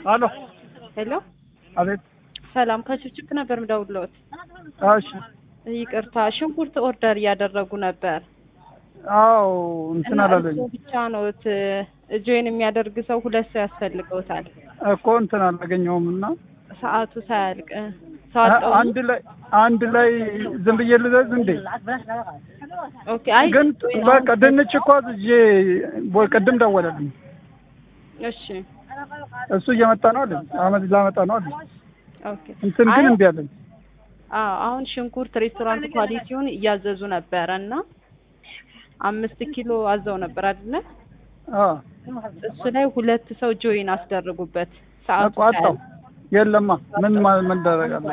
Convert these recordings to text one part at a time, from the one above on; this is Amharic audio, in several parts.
አሎ ሄሎ፣ አቤት። ሰላም ከችብችብ ነበር ምደውልዎት። እሺ። ይቅርታ ሽንኩርት ኦርደር እያደረጉ ነበር አዎ እንትን እና አላለኝ እርስዎ ብቻ ነዎት ጆይን የሚያደርግ ሰው ሁለት ሰው ያስፈልገውታል። እኮ እንትን አላገኘውም እና ሰዓቱ ሳያልቅ ሰው አጣሁ። አንድ ላይ አንድ ላይ ዝም ብዬ ልዘዝ እንዴ? ኦኬ። አይ ግን join በቃ አሁን- ድንች እኮ አዝዤ ቦይ ቅድም ደወለልኝ። እሺ እሱ እየመጣ ነው አለኝ። አመት ላመጣ ነው አለኝ። ኦኬ። እንትን ግን አይ እምቢ አለኝ። አዎ አሁን ሽንኩርት ሬስቶራንት ኳሊቲውን እያዘዙ ነበረ እና አምስት ኪሎ አዘው ነበር አይደለ? አዎ እሱ ላይ ሁለት ሰው ጆይን አስደርጉበት ሰዓቱ እኮ አጣው። የለማ ምን ማ- ምን ደረጋለሁ?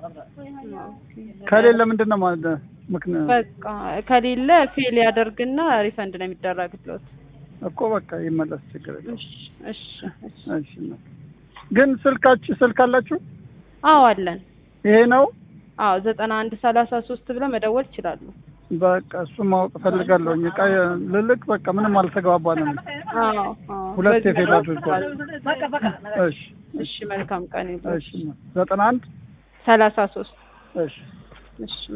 ከሌለ ምንድን ነው ማለት ምክንያት በቃ ከሌለ ፌል ያደርግና ሪፈንድ ነው የሚደረግለት። እኮ በቃ ይመለስ፣ ችግር የለውም። እሺ እሺ እሺ። እሺ ነው። ግን ስልካችሁ ስልክ አላችሁ? አዎ አለን። ይሄ ነው አዎ ዘጠና አንድ ሰላሳ ሶስት ብለው መደወል ይችላሉ። በቃ እሱ ማወቅ እፈልጋለሁ። እቃ ልልክ በቃ ምንም አልተግባባንም። አዎ አዎ። ሁለት በዚህ የፌል ነው አድርጓል። እሺ እሺ መልካም ቀን ይሁን። እሺ ዘጠና አንድ ሰላሳ ሶስት እሺ እሺ